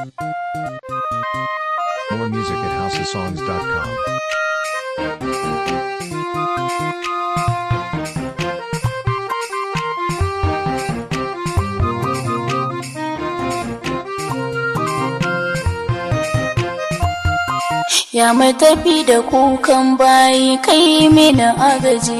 More music at houseofsongs.com. Ya mai tafi da kukan bayi kai mini agaji.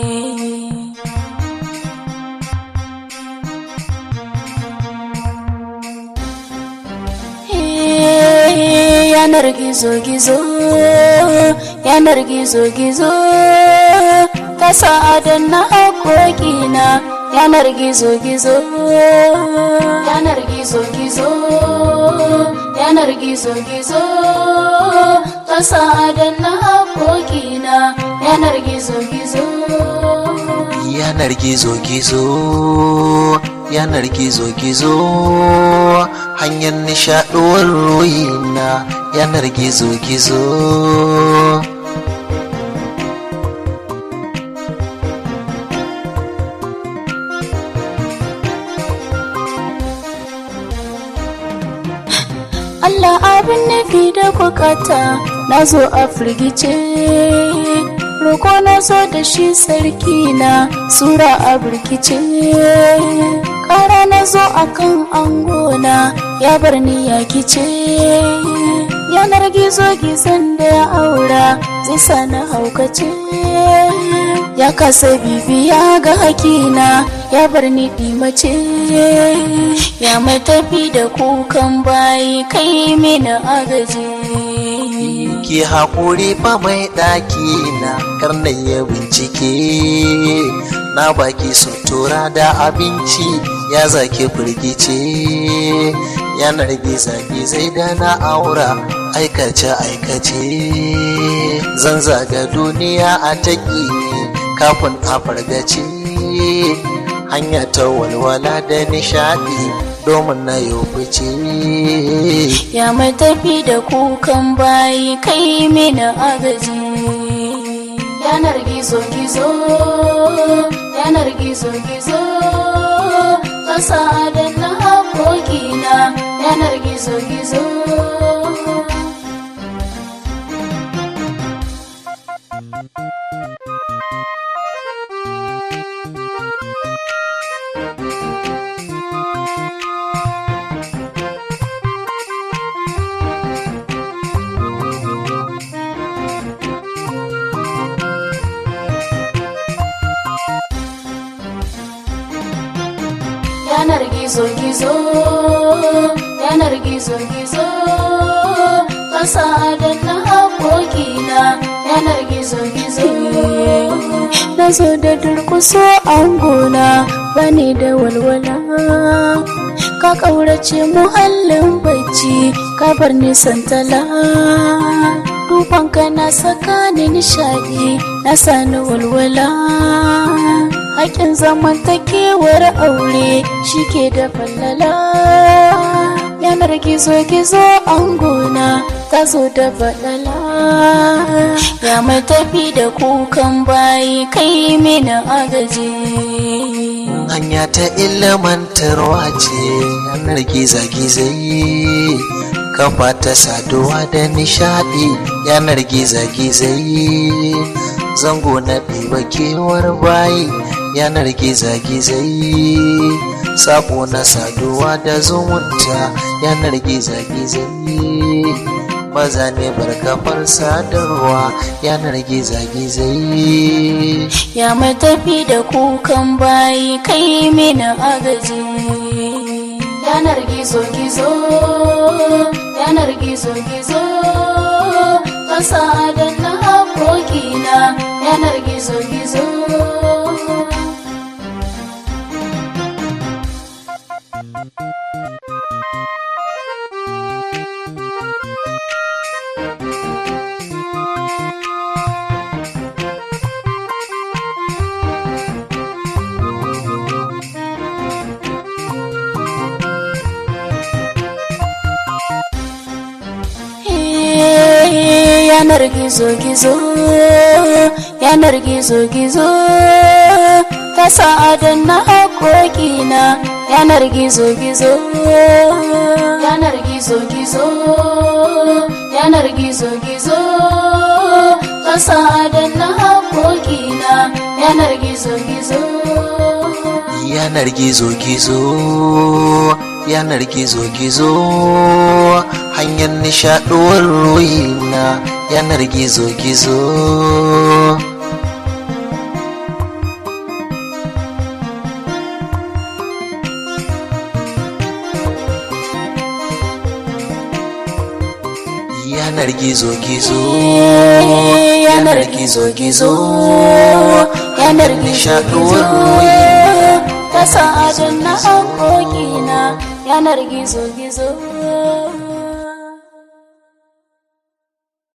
Eh, Yanar gizo-gizo, yanar gizo-gizo, ta sa'adan na haƙoƙina, yanar gizo-gizo, yanar gizo-gizo, yanar gizo-gizo, ta sa'adan na haƙoƙina, yanar gizo-gizo. yanar gizo-gizo yanar gizo-gizo hanyar nishaɗuwar ruhina yanar gizo-gizo Allah abin nufi da bukata na zo a firgice roko na zo da shi sarki na sura a birkice ƙara na zo a kan angona ya bar ni ya kice yanar gizo gizon da ya aura zai sa na haukace ya kasa bibiya ga hakina ya bar ni mace ya mai tafi da kukan bayi kai mini agaji ki haƙuri fa mai ɗaki na karnan ya bincike na baki sutura da abinci ya zaki firgice yanar giza-gizai da na aura aikace-aikace zan zaga duniya a taƙi kafin a fargace hanya ta walwala da nishaɗi domin na yau fice ya mai tafi da kukan bayi kai mini agaji yanar gizo-gizo yanar gizo-gizo ƙasa da na haƙoƙina yanar gizo-gizo yanar gizo-gizo yanar gizo-gizo ƙasa da na haƙoƙina yanar gizo-gizo na zo da durkuso angona bani da walwala ka ƙaurace muhallin bacci ka bar nisan tala dubanka na saka ni nishaɗi na sani walwala haƙin zamantakewar aure shi ke da fallala yanar gizo-gizo angona ta zo da baɗala ya mai tafi da kukan bayi kai mini agaji hanya ta ilimantarwa ce yanar giza-gizai kafa ta saduwa da nishadi yanar giza-gizai zango na ɗiba kewar bayi yanar giza-gizai sabo na saduwa da zumunta yanar giza-gizai maza ne barkafar sadarwa yanar giza-gizai ya mai tafi da kukan bayi kai mini agaji yanar gizo-gizo yanar gizo-gizo ƙasa da na haƙoƙina yanar gizo-gizo yanar gizo-gizo yanar gizo-gizo ta sa'adan na haƙoƙina yanar gizo-gizo yanar gizo-gizo yanar gizo-gizo ta sa'adan na haƙoƙina yanar gizo-gizo yanar gizo-gizo yanar gizo-gizo hanyar nishaɗuwar ruhina yanar gizo-gizo yanar gizo-gizo yanar gizo-gizo yanar nishaɗuwar gizo-gizo ruhina ta sa'adun na haƙoƙina yanar gizo-gizo